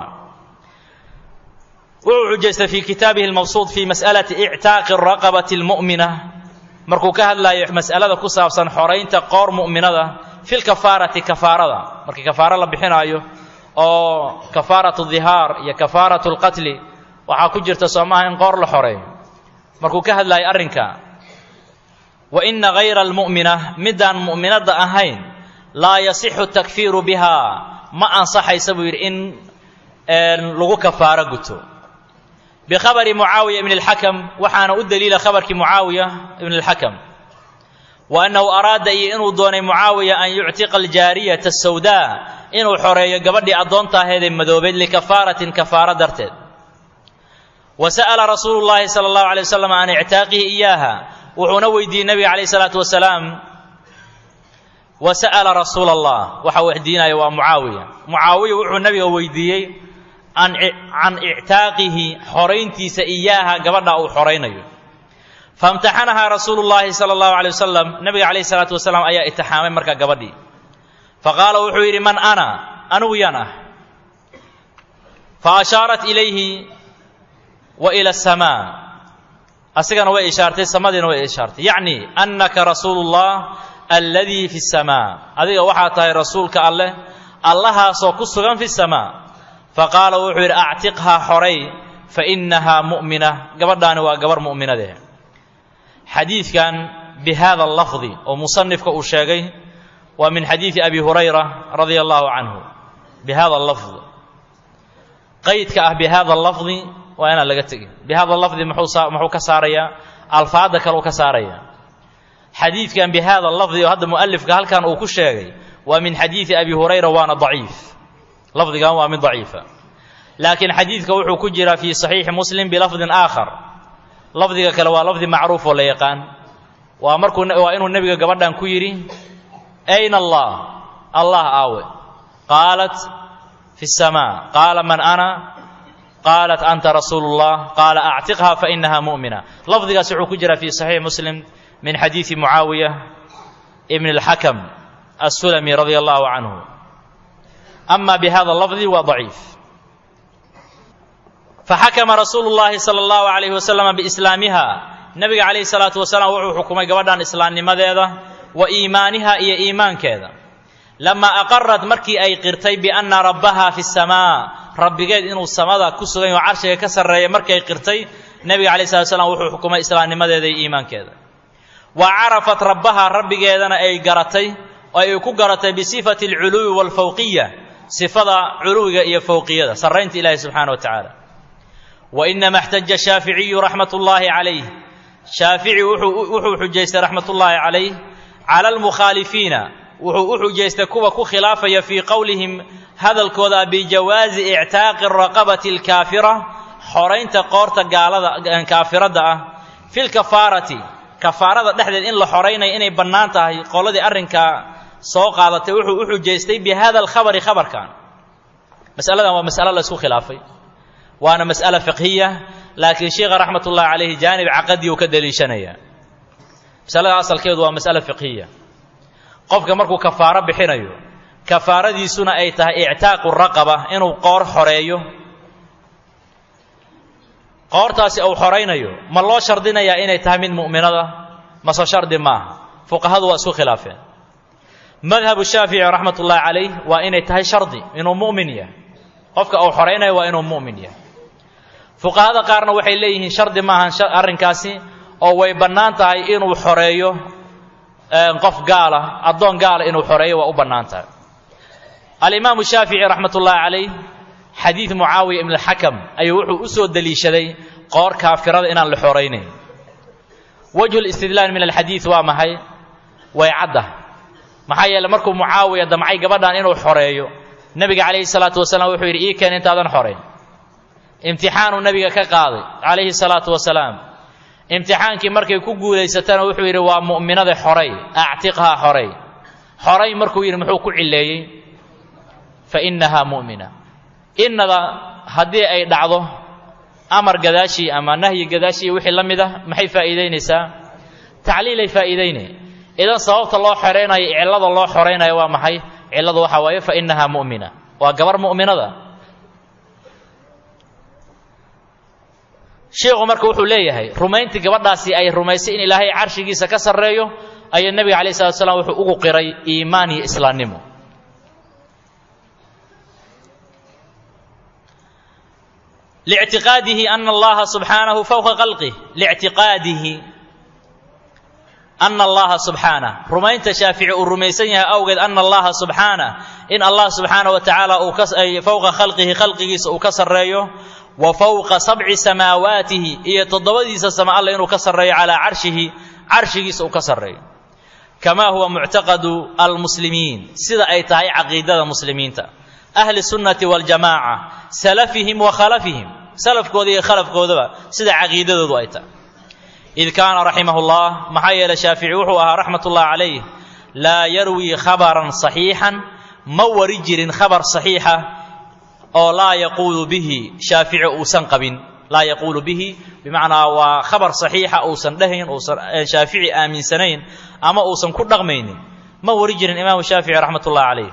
wuxuu xujaystay fii kitaabihi almabsuud fii mas'alati ictaaqi raqabati almu'mina markuu ka hadlayo mas'alada ku saabsan xoraynta qoor mu'minada fi lkafaarati kafaarada markii kafaaro la bixinaayo oo kafaaratu dihaar iyo kafaaratu lqatli waxaa ku jirta soomaha in qoor la xoreeyo markuu ka hadlayo arrinka wa ina hayra almu'mina midaan mu'minadda ahayn laa yasixu takfiiru bihaa ma ansaxaysa buu yidhi in lagu kafaaro guto bikhabari mucaawiya ibn اlxakam waxaana u daliila khabarkii mucaawiya ibn اlxakam wa annahu araada iyo inuu doonay mucaawiya an yuctiqa aljaariyata asawdaa inuu xoreeyo gabadhii addoonta aheedee madoobeed likafaaratin kafaaro darteed wa sa'ala rasuulu llaahi sala allahu alay wasalam can ictaaqihi iyaaha wuxuuna weydiiyey nabiga calayh isalaatu wasalaam wa sa'ala rasuula allah waxa weydiinaya waa mucaawiya mucaawiya wuxuu nabiga weydiiyey can ictaaqihi xorayntiisa iyaaha gabadha uu xoraynayo faimtaxanahaa rasuulu llaahi sala allahu alay wasalam nabiga calayh isalaatu wasalaam ayaa itixaamay markaa gabadhii faqaala wuxuu yidhi man ana anigu yaan ah fa ashaarat ilayhi wa ila asamaa asigana way ishaartay samadiina way ishaartay yacni annaka rasuulu llah alladii fi samaa adiga waxaa tahay rasuulka alleh allahaasoo ku sugan fi samaa faqaala wuxuu yidhi actiqhaa xoray fa innahaa mu'mina gabadhaani waa gabar mu'minadee xadiidkan bi hada lafdi oo musanifka uu sheegay waa min xadiidi abi hurayra radia allahu canhu bi hada lafd qaydka ah bi hada lafdi waa inaan laga tegin bi hada lafdi muxuu ka saarayaa alfaadda kale uu ka saaraya xadiidkan bi hada lafdi oo hadda mu'alifka halkan uu ku sheegay waa min xadiidi abi hurayra waana daciif lafdigan waa mid daciifa laakiin xadiidka wuxuu ku jiraa fii saxiixi muslim bilafdin aakhar lafdiga kale waa lafdi macruuf oo la yaqaan waa markuu waa inuu nebiga gabadhan ku yidhi ayna allah allah aawe qaalat fi samaa qaala man ana qaalat anta rasuulu llah qaala actiqha fa inaha mu'mina lafdigaas wuxuu ku jiraa fii saxiixi muslim min xadiidi mucaawiya ibn اlxakam assulami radia allahu canhu ama bihada lafdi waa daciif faxakama rasuulu llaahi sala allahu alayhi wasalama biislaamiha nebiga calayhi salaatu wasalaam wuxuu xukumay gabadhan islaamnimadeeda wa iimaaniha iyo iimaankeeda lamaa aqarat markii ay qirtay bianna rabbaha fi samaa rabbigeed inuu samada ku sugan yaho carshiga ka sarreeya markay qirtay nebiga calayhi salatu wasalaam wuxuu xukumay islaamnimadeeda iyo iimaankeeda wa carafat rabbaha rabbigeedana ay garatay oo ay ku garatay bisifati alculuwi waalfawqiya sifada culuwiga iyo fowqiyada sarraynta ilaahi subxaana wa tacaala wa inama اxtaja shaaficiyu raxmat ullaahi calayh shaafici wuxuu xujaystay raxmat ullaahi calayh cala almukhaalifiina wuxuu u xujaystay kuwa ku khilaafaya fii qowlihim hadalkooda bijawaazi ictaaqi raqabati alkaafira xoraynta qoorta gaalada kaafiradda ah fi lkafaarati kafaarada dhexdeed in la xoraynaya inay bannaan tahay qoladii arrinkaa soo qaadatay wuxuu u xujaystay bi hada alkhabari khabarkan masaladan waa mas'alo la isku khilaafay waana mas'ala fiqhiya laakiin sheikha raxmat ullahi calayhi jaanib caqadi uu ka daliishanaya masalada asalkeedu waa mas'ala fiqhiya qofka markuu kafaaro bixinayo kafaaradiisuna ay tahay ictaaqu raqaba inuu qoor xoreeyo qoortaasi uu xoraynayo ma loo shardinayaa inay tahay mid mu'minada mase shardi maaha fuqahadu waa isku khilaafeen madhabu shaafici raxmat ullaahi calayh waa inay tahay shardi inuu mu'min yahay qofka uu xoraynayo waa inuu mu'min yahay fuqahada qaarna waxay leeyihiin shardi maahan arrinkaasi oo way bannaan tahay inuu xoreeyo qof gaala addoon gaala inuu xoreeyo waa u bannaan tahay alimaamu shaafici raxmat ullaahi calayh xadiid mucaawiya ibn alxakam ayuu wuxuu u soo deliishaday qoor kaafirada inaan la xoraynayn wajhu listidlaal min alxadiid waa maxay way cadda maxaa yeele markuu mucaawiya damcay gabadhan inuu xoreeyo nebiga calayhi salaatu wasalaam wuxuu yidhi ii keen intaadan xorayn imtixaanuu nebiga ka qaaday calayhi salaatu wasalaam imtixaankii markay ku guulaysatana wuxuu yidhi waa mu'minada xoray actiqhaa xoray xoray markuu yidhi muxuu ku cileeyey fa innahaa mu'mina innada haddii ay dhacdo amar gadaashii ama nahyi gadaashii wixii la mid ah maxay faa'iidaynaysaa tacliilay faa'iidaynay idan sababta loo xoraynayo cillada loo xoraynayo waa maxay cilladu waxaa waaye fa innahaa mu'mina waa gabar mu'minada sheikhu marka wuxuu leeyahay rumayntii gabadhaasi ay rumaysay in ilaahay carshigiisa ka sarreeyo ayaa nebiga alayh salatu slam wuxuu ugu qiray iimaan iyo islaamnimo lictiqaadihi ana allaha subxaanahu fowqa khalqih lictiqaadihi ana allaha subxaanah rumaynta shaafici uu rumaysan yahay awgeed ana allaha subxaanah in allah subxaanah wa tacaala uu ka fowqa khalqihi khalqigiisa uu ka sarreeyo wa fowqa sabci samaawaatihi iyo toddobadiisa sama alle inuu ka sarreeyo calaa carshihi carshigiisa uu ka sarreeyo kamaa huwa muctaqadu almuslimiin sida ay tahay caqiidada muslimiinta ahli sunnati waljamaaca salafihim wa khalafihim salafkooda iyo khalafkoodaba sida caqiidadoodu ay tahay id kaana raximahullah maxaa yeelay shaafici wuxuu ahaa raxmatullah calayh laa yarwii khabaran saxiixan ma wari jirin khabar saxiixa oo laa yaquulu bihi shaafici uusan qabin laa yaquulu bihi bimacnaa waa khabar saxiixa uusan dhahayn uusan shaafici aaminsanayn ama uusan ku dhaqmaynin ma wari jirin imaamu shaafici raxmatullah calayh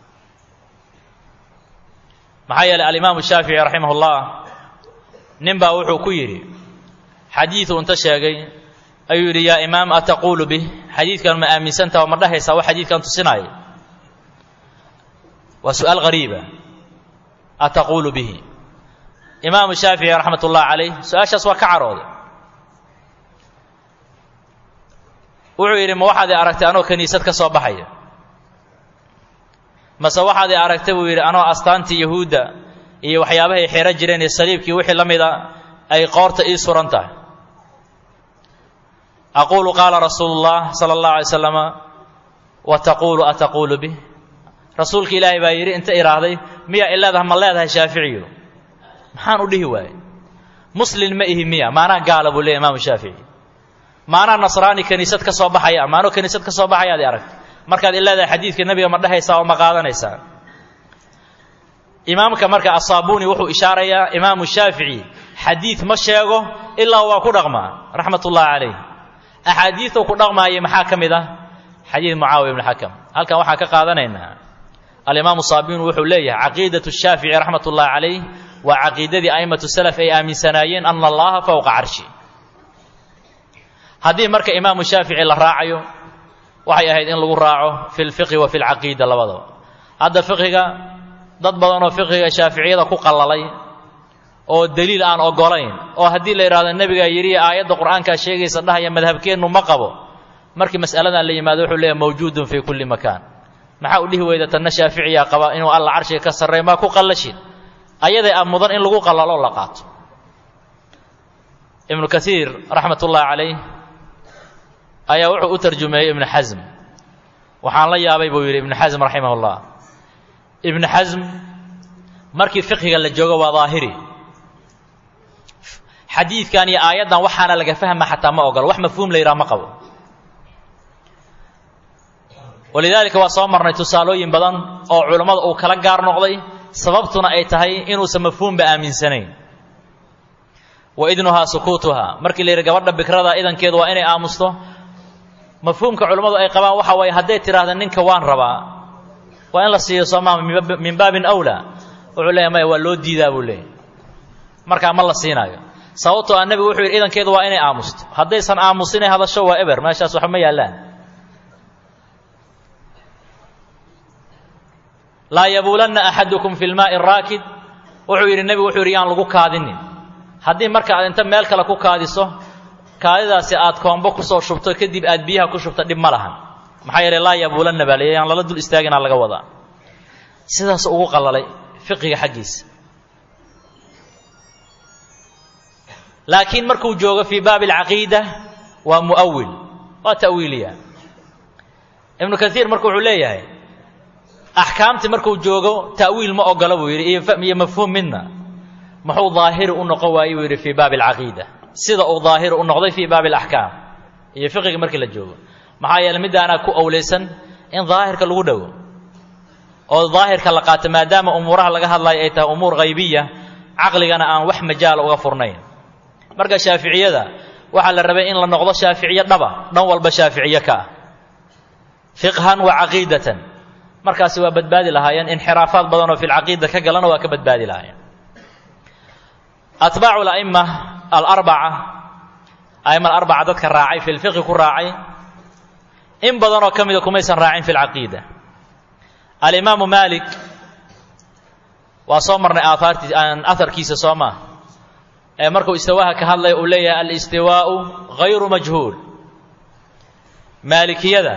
maxaa yeelay alimaamu shaafici raximahullah nin baa wuxuu ku yidhi xadiidu inta sheegay ayuu yidhi yaa imaam ataquulu bih xadiidkan ma aaminsantaha oo ma dhahaysaa wax xadiidkan tusinaayo waa su'aal hariiba ataquulu bihi imaamu shaafici raxmat ullah calayh su-aashaas waa ka carooday wuxuu yidhi ma waxaad i aragtay anoo kiniisad ka soo baxaya mase waxaad i aragtay buu yidhi anoo astaantii yahuudda iyo waxyaabahay xiro jireen iyo saliibkii wixii la mida ay qoorta ii suran tahay aquulu qaala rasuulu اllah sala اllahu alay slama wa taquulu ataquulu bih rasuulka ilaahay baa yidhi inta idhaahday miyaa ileedaha ma leedahay shaaficiyu maxaan u dhihi waayey muslin ma ihi miya maanaa gaala buu leey imaamu shaafici maanaa nasraani kiniisad ka soo baxaya maanoo kiniisad ka soo baxayaad i aragtay markaad ileedahay xadiidka nebiga ma dhehaysaa oo ma qaadanaysaa imaamka marka asaabuni wuxuu ishaarayaa imaamu shaafici xadiid ma sheego ilaa waa ku dhaqmaa raxmat ullahi calayh axaadiiduu ku dhaqmaayay maxaa ka mid ah xadiid mucaawiya ibn xakam halkan waxaan ka qaadanaynaa alimaamu saabuni wuxuu leeyahay caqiidatu shaafici raxmat ullahi calayh waa caqiidadii a'immatu salaf ay aaminsanaayeen ana allaha fowqa carshi haddii marka imaamu shaafici la raacayo waxay ahayd in lagu raaco fi lfiqhi wa fi lcaqiida labadaba hadda fiqhiga dad badanoo fiqhiga shaaficiyada ku qallalay oo deliil aan ogolayn oo haddii la yidhahdo nebigaa yidhi aayadda qur'aankaa sheegaysa dhahaya madhabkeennu ma qabo markii mas'aladan la yimaado wuxuu leeyahy mawjuudun fii kulli makaan maxaa u dhihi weyda tanna shaaficiyaa qaba inuu alla carshiga ka sarreey maa ku qallashin ayaday a mudan in lagu qallalo la qaato ibnu kaiir raxmat ullahi calayh ayaa wuxuu u tarjumeeyey ibnu xasm waxaan la yaabay buu yidhi ibnu xasm raximah ullah ibnu xasm markii fiqhiga la joogo waa daahiri xadiidkan iyo aayaddan waxaana laga fahma xataa ma ogolo wax mafhuum la yidhaha ma qabo walidaalika waa soo marnay tusaalooyin badan oo culammada uu kala gaar noqday sababtuna ay tahay inuusan mafhuumba aaminsanayn wa idnuhaa sukuutuhaa markii la yidhi gabadha bikrada idankeedu waa inay aamusto mafhuumka culammadu ay qabaan waxa waaye hadday tidhaahda ninka waan rabaa waa in la siiyo soomaa min baabin awlaa wuxuu leeyahy maya waa loo diidaa buu leeyahy markaa ma la siinaayo sababtoo a nebigu wuxuu yidhi idankeedu waa inay aamusto haddaysan aamusinay hadasho waa eber meeshaas waxba ma yaallaan laa yabuulanna axadukum fi lmaa'i raakid wuxuu yidhi nebigu wuxuu yidhi yaan lagu kaadinin haddii marka aad inta meel kale ku kaadiso kaadidaasi aad koombo kusoo shubto kadib aad biyaha ku shubto dhib ma lahan maxaa yeelay laa yabuulanna baa leeya yaan lala dul istaaginaa laga wadaa sidaas ugu qallalay fiqiga xaggiisa laakiin markuu joogo fii baabi alcaqiida waa mu'awil waa ta'wiiliya ibnu kaiir marka wuxuu leeyahay axkaamtii markuu joogo ta'wiil ma ogola buu yidhi iyo mafhuum midna muxuu daahiri u noqon waayey buu yidhi fii baabi alcaqiida sida uu daahiri u noqday fii baabi alaxkaam iyo fiqiga markii la joogo maxaa yeeley middaanaa ku owlaysan in daahirka lagu dhowo oo daahirka la qaato maadaama umuuraha laga hadlayo ay tahay umuur haybiya caqligana aan wax majaala uga furnayn marka shaaficiyada waxaa la rabay in la noqdo shaaficiye dhaba dhan walba shaaficiye ka ah fiqhan wa caqiidatan markaasi waa badbaadi lahaayeen inxiraafaad badan oo fi lcaqiida ka galana waa ka badbaadi lahaayeen atbaacu la'ima alarbaca a'ima alarbaca dadka raacay fi lfiqhi ku raacay in badanoo ka mida kumaysan raacin fi lcaqiida alimaamu maalik waa soo marnay aahaartii aharkiisa soo maa ee markuu istiwaaha ka hadlaya uu leeyahay alistiwaau hayru majhuul maalikiyada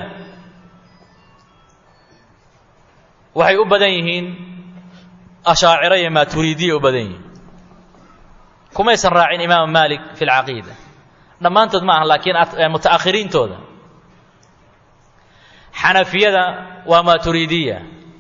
waxay u badan yihiin ashaaciro iyo maaturiidiya u badan yihiin kumaysan raacin imaamu maalik fi lcaqiida dhammaantood ma aha laakiin muta'akhiriintooda xanafiyada waa maaturiidiya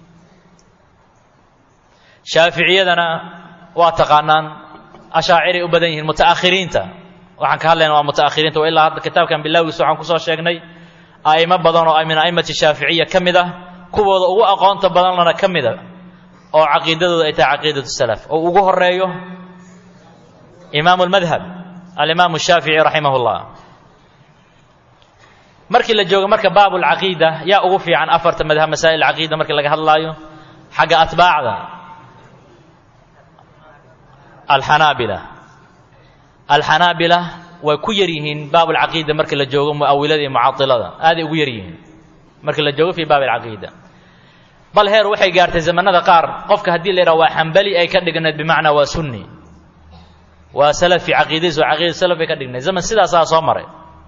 shaaficiyadana waa taqaanaan ashaaciray u badan yihiin muta'akhiriinta waxaan ka hadlayna waa muta'akhiriinta wa ilaa hadda kitaabkan bilowgiisa waxaan kusoo sheegnay a'imo badan oo min a'immati shaaficiya ka mid ah kuwooda ugu aqoonta badanlana ka mida oo caqiidadooda ay tahay caqiidatu salaf oo ugu horeeyo imaamu lmadhab alimaamu shaafici raximah llah markii la joogo marka baab lcaqiida yaa ugu fiican afarta madhab masaa'il caqiida markii laga hadlaayo xagga atbaacda alxanaabila alxanaabila way ku yar yihiin baab alcaqiida markii la joogo mu'awilada iyo mucailada aaday ugu yar yihiin markii la joogo fii baab alcaqiida bal heer waxay gaartay zamanada qaar qofka haddii la yidhaha waa xambali ay ka dhignayd bimacnaa waa sunni waa salafi caqiidadiis waa caqiida salaf ay ka dhignayd zaman sidaasaa soo maray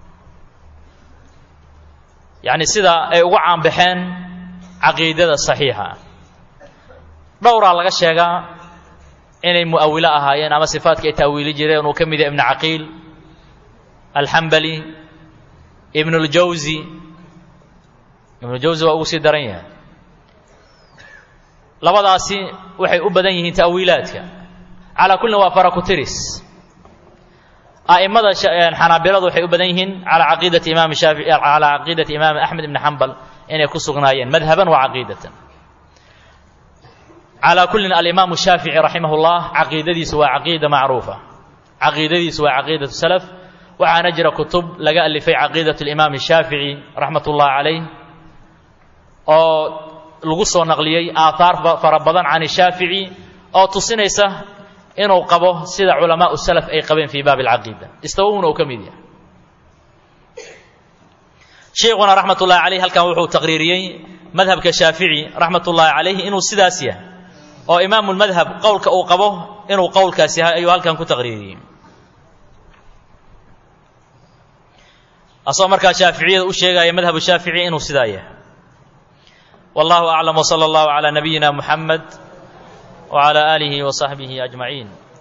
yacni sida ay ugu caanbaxeen caqiidada saxiixa dhowraa laga sheegaa inay mu'awilo ahaayeen ama sifaadka ay taawiili jireen uu ka mid yahay ibnu caqiil alxambali ibnu ljawsi ibnujawsi waa ugu sii daran yahay labadaasi waxay u badan yihiin ta'wiilaadka calaa kullin waa farakutiris a'immada xanaabiladu waxay u badan yihiin calaa caqiidati imaam shaafici calaa caqiidati imaam axmed ibni xambal inay ku sugnaayeen madhaban wa caqiidatan calaa kullin alimaamu shaafici raximah llah caqiidadiisu waa caqiida macruufa caqiidadiisu waa caqiidatu salaf waxaana jira kutub laga alifay caqiidat limaam shaafici raxmat ullahi calayh oo lagu soo naqliyey aahaar fara badan can shaafici oo tusinaysa inuu qabo sida culamaau salaf ay qabeen fii baabi alcaqiida istawowna uu ka mid yahay sheikhuna raxmat ullahi calayh halkan wuxuu taqriiriyey madhabka shaafici raxmat ullahi calayh inuu sidaas yahay oo imaamu lmadhab qowlka uu qabo inuu qowlkaas yahay ayuu halkan ku taqriiriyey asagoo markaa shaaficiyada u sheegaya madhabu shaafici inuu sidaa yahay wallahu aclam wsala allahu calaa nabiyina muxamed wcala aalihi wasaxbihi ajmaciin